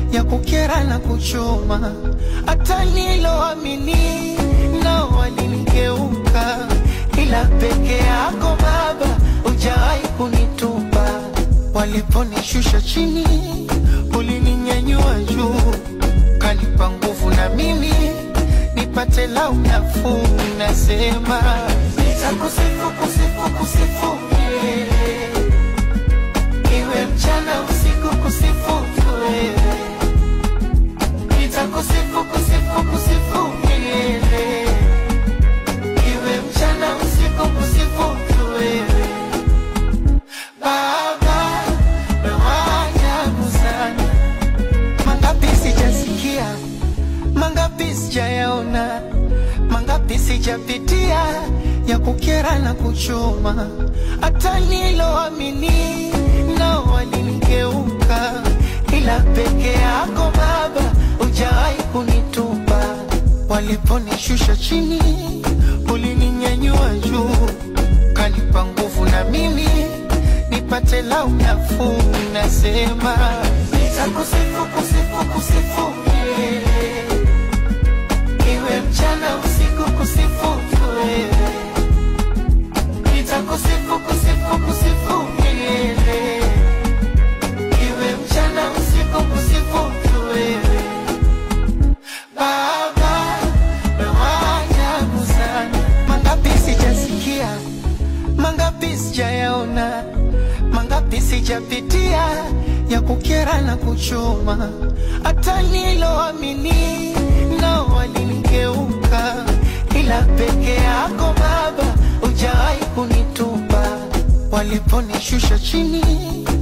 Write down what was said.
ya kukera na kuchoma, hata niloamini nao walinigeuka, ila peke yako Baba hujawahi kunitupa. Waliponishusha chini, ulininyanyua juu, kanipa nguvu na mimi nipate lau nafuu. Nasema nitakusifu, kusifu, kusifu milele iwe mchana usiku, kusifu tu wewe. Nitakusifu, kusifu, kusifu milele iwe mchana usiku, kusifu tu wewe. Baba na waajabu sana, mangapi sijasikia, mangapi sijayaona, mangapi sijapitia ya kukera na kuchoma, hata niloamini nao walinigeuka, ila peke yako Baba hujawahi kunitupa. Waliponishusha chini, ulininyanyua juu, kanipa nguvu na mimi nipate lau nafuu. Nasema nitakusifu, kusifu, kusifu milele iwe mchana usiku, kusifu tu wewe. Nitakusifu, kusifu, kusifu milele iwe mchana usiku, kusifu tu wewe. Baba na waajabu sana, mangapi sijasikia, mangapi sijayaona, mangapi sijapitia ya kukera na kuchoma, hata niloamini nao walinigeuka, ila peke yako Baba hujawahi kunitupa. Waliponishusha chini,